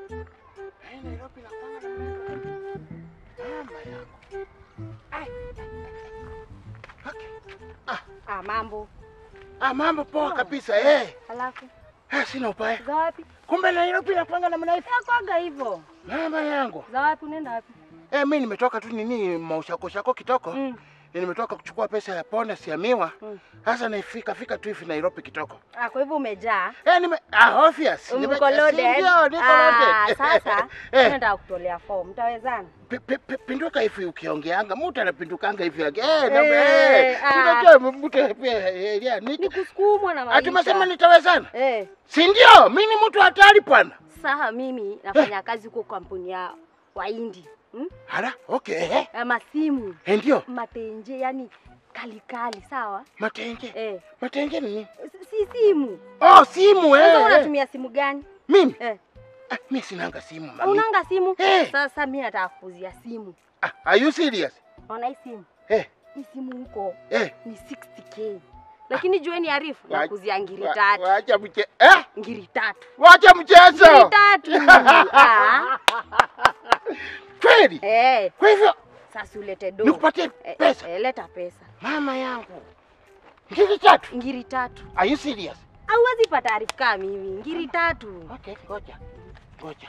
Hii Nairobi inakuanga namna hiyo. Mama yangu. Ai. Okay. Ah, mambo. Ah, mambo poa kabisa eh. Halafu Ah, sina ubaya. za wapi? Kumbe Nairobi inakuanga namna hiyo. Nakwaga hivyo. Mama yangu. Za wapi unaenda wapi? Eh, mimi nimetoka tu nini maushako shako kitoko. Mm. Nimetoka kuchukua pesa ya ponda ya miwa. Mm. Sasa naifika fika tu hivi Nairobi kitoko. Ah, kwa hivyo umejaa. Eh, nime ah obvious. Nime- Mko loaded. si Ndio, niko Ah, loaded. sasa eh, nataka kutolea form. Mtawezana? pi- pi- pi- pinduka hivi ukiongeanga, mtu anapindukanga hivi yake. Eh, na Eh, eh. ah. Unajua mtu pia eh, ya, Ni ni kusukumwa na maisha. Atumesema nitawezana. Eh, Si ndio? Mimi ni mtu hatari bwana. sasa mimi nafanya kazi huko kampuni ya Wahindi. Hmm? Hala, okay. Eh, Ya masimu, eh, ndio. matenje, yani kali kali, sawa? Matenge. Eh, Matenge ni nini? si- si simu. Oh, simu Sasa eh. eh. unatumia simu gani? Mimi? Eh, Ah, mimi sinanga simu mami. unanga simu? Eh. Sasa mimi nataka kuuzia simu. Ah, are you serious? Unaona hii simu? Eh, Hii simu huko eh. ni 60k. Lakini jueni arifu Wa- na kuzia ngiri wa- tatu. Wacha mche. Eh? Ngiri tatu. Wacha mchezo. Ngiri tatu. Ah, Kweli? eh, Kwa hivyo sasa ulete do. nikupatie Eh, pesa. Eh, leta pesa. Mama yangu. Ngiri tatu. Ngiri tatu. Are you serious? Hauwezi pata arifu kama mimi. Ngiri tatu. Okay, ngoja. Ngoja.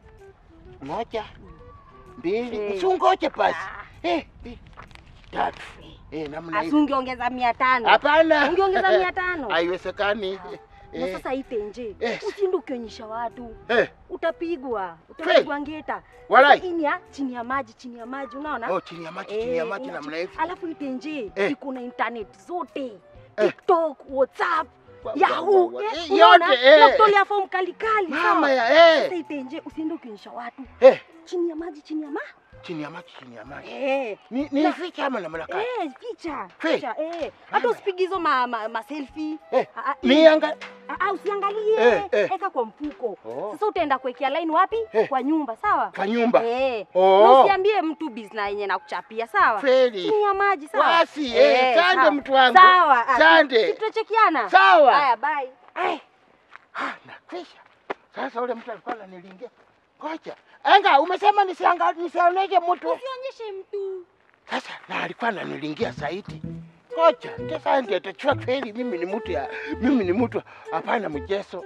Moja. Mbili. Eh. Usungoje basi. Ah. Eh, mbili. Tatu. Eh, namna hiyo. Asungeongeza mia tano. Hapana. Ungeongeza mia tano. Haiwezekani. Na Eh, sasa itenje. Yes. Usiende ukionyesha watu. eh. Utapigwa. Utapigwa ngeta. Walai. Sasa hii ni ya chini ya maji, chini ya maji, unaona? Oh, chini ya maji, chini ya Eh, maji ina- namna hivi. Alafu itenje Eh. iko na internet zote. Eh. TikTok, WhatsApp, Wa- wa- Yahoo. wa- eh, eh, unaona? yote, eh. Na kutolea fomu kali kali. Mama sawa? ya Sasa eh. itenje usiende ukionyesha watu. Eh, Chini ya maji, chini ya maji. chini ya maji, chini ya maji. Eh. Ni ni ficha ama namna gani? Eh, picha. Hey. Picha, eh. Hata Mama. usipige hizo ma, ma, ma selfie. Eh, Ah, ah, nianga Ah, ah, usiangalie. Eh, eh. Eka kwa mfuko. Oh. Sasa utaenda kuwekea line wapi? Eh. Kwa nyumba, sawa? kwa nyumba. Eh. Oh. Na usiambie mtu business yenye nakuchapia, sawa? Kweli. Chini ya maji, sawa? Basi, eh, sande sawa. mtu wangu. Sawa. ah, Sande. si- si Tutachekiana. Sawa. Haya, bye. Eh. Ah, nakwisha. Sasa ule mtu alikuwa ananilingia. Ngoja. Anga, umesema nisianga nisioneje mtu. Usionyeshe mtu. Sasa na alikuwa ananilingia zaidi. Ngoja, sasa ndio atachua kweli mimi ni mtu ya mimi ni mtu hapana mjeso.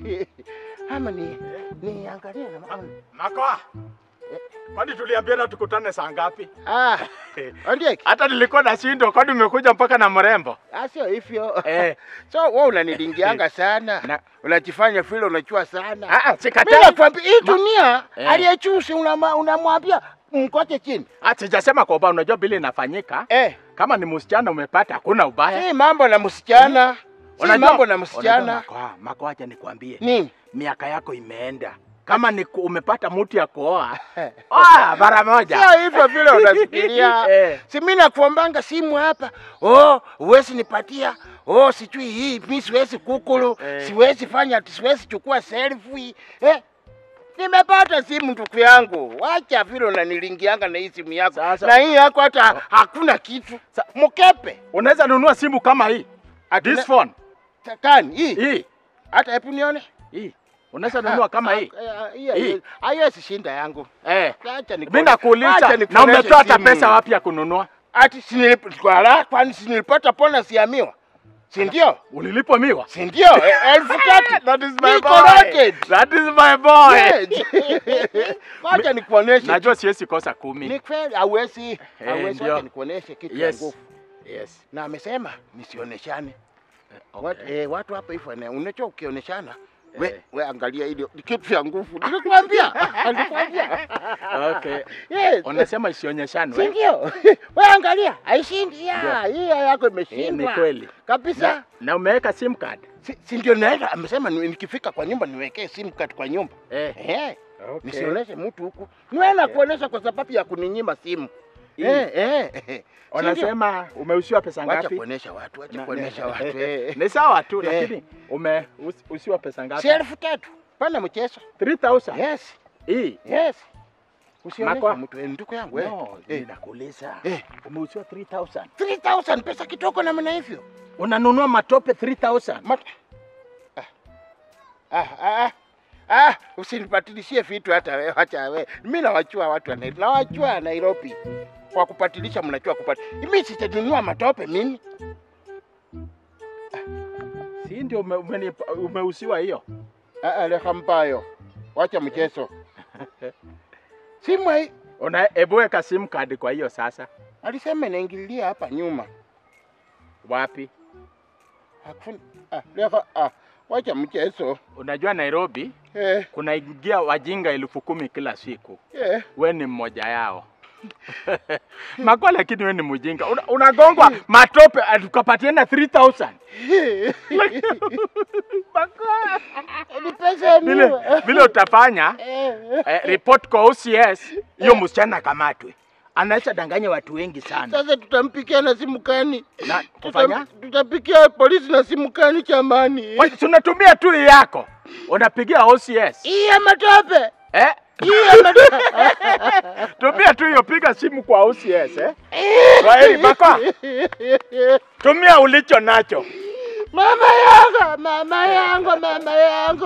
Ama ni niangalie na ama. Makoa, kwani tuliambiana tukutane saa ngapi? Ah, ndiye. Hata nilikuwa nashindwa, kwani umekuja mpaka na mrembo? Ah, sio hivyo. Eh. So wewe unanilingianga sana. Na- Unajifanya vile unajua sana. Ah, ah, Mimi sikatai. nakwambia hii dunia Eh. aliyechusi unama- unamwambia mkote chini. Ah, sijasema kwa ubaya, unajua vile inafanyika. Eh, Kama ni msichana umepata, hakuna ubaya. si mambo na msichana. Si Unajua- mambo na unajua msichana. Makoa, Makoa, acha nikwambie. Nini? Miaka yako imeenda. Kama ni ku- umepata mtu ya kuoa, oa mara moja. Sio hivyo vile unafikiria. Eh. Si mimi nakuombanga simu hapa. Oh, huwezi nipatia. Oh, sijui hii mimi siwezi kukulu. Eh. Siwezi fanya, siwezi chukua selfie. Eh. Nimepata simu ndugu yangu. Wacha vile unanilingianga na hii simu yako. Sasa- Na hii yako hata hakuna kitu. Sa- Mkepe. Unaweza nunua simu kama hii. Ati- This phone. Takani hii. Hii. Hata hebu nione. Hii. Unaweza nunua kama hii. Ah, ah, Hii. Hii. Haiwezi shinda yangu. Eh. Acha nikuone- Mimi nakuuliza acha na nikuoneshe umetoa hata simu. pesa wapi ya kununua? Ati si nilipata kwani si nilipata pona siamiwa. Si ndio? Ulilipwa miwa? Si ndio? E- Elfu tatu. That is my Niko boy. loaded. That is my boy. Yes. Wacha nikuoneshe. Najua siwezi kosa kumi. Ni kweli hauwezi. Hauwezi ndio. wacha nikuoneshe kitu ya Yes. nguvu. Yes. Na amesema nisioneshane. Okay. Watu, eh, watu hapa hivyo na unajua ukioneshana we, Eh. we angalia ile ni kitu ya nguvu. Nilikwambia. Nilikwambia. Okay. Yes. Unasema Si isionyeshanwe. ndio? We angalia, haishindi. Ya, hii yako Eh, imeshindwa. ni kweli. Kabisa. Na, na umeweka sim card? Si, si ndio naenda amesema ni- nikifika kwa nyumba niwekee simu card kwa nyumba. Eh. Eh. Okay. Nisioneshe mtu huku. Niwe na kuonesha kwa sababu ya kuninyima simu. Hii. Eh, eh. eh. Si ndio? Unasema umeushiwa pesa Wacha ngapi? kuonesha watu, wacha Na- kuonesha ne- watu. eh. Ni sawa tu Eh. lakini umeusiwa pesa ngapi? Si elfu tatu. Pana mchezo. 3000. Yes. Hii. Yes. Usioneshe Makwa. mtu eh, ndugu yangu eh. No, Eh. ninakuuliza. Eh. Umeusiwa 3000. 3000 pesa kidogo namna hivyo. Unanunua matope 3000. Mat ah. Ah, ah, ah. Ah, usinipatilishie vitu hata wewe, acha wewe. Mimi nawachua watu wa Nairobi. Nawachua Nairobi. Kwa kupatilisha mnachua kupati. Mimi sitanunua matope mimi. Si ndio ume, umenipa- umeusiwa hiyo? Ah, ah, leka mpayo. Wacha mchezo. Simu hii Una hebu weka sim card kwa hiyo sasa. alisema inaingililia hapa nyuma. Wapi? Hakuna. Ah, leka ah, wacha mchezo. Unajua Nairobi Eh, kunaingia wajinga elfu kumi kila siku. eh. We ni mmoja yao. Makwa, lakini we ni mjinga. Una- Unagongwa matope tukapatiana 3000. Makwa. Ni pesa ya Vile miwa. vile utafanya Eh, eh, report kwa OCS, hiyo msichana akamatwe. Anaweza danganya watu wengi sana. Sasa tutampikia na simu kani? Na kufanya? Tutam- Tutapikia polisi na simu kani chamani? Wewe, si unatumia tu hii yako. Unapigia OCS. Hii ya matope. Eh? Hii ya matope. Tumia tu hiyo, piga simu kwa OCS eh? Kwaheri Makwa, tumia ulicho nacho. Mama yangu, mama yangu, mama yangu.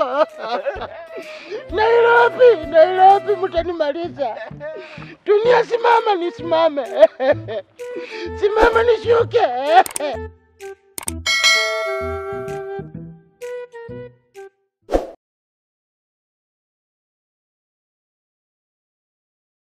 Nairobi, Nairobi mtanimaliza. Dunia simama nisimame. Simama nishuke.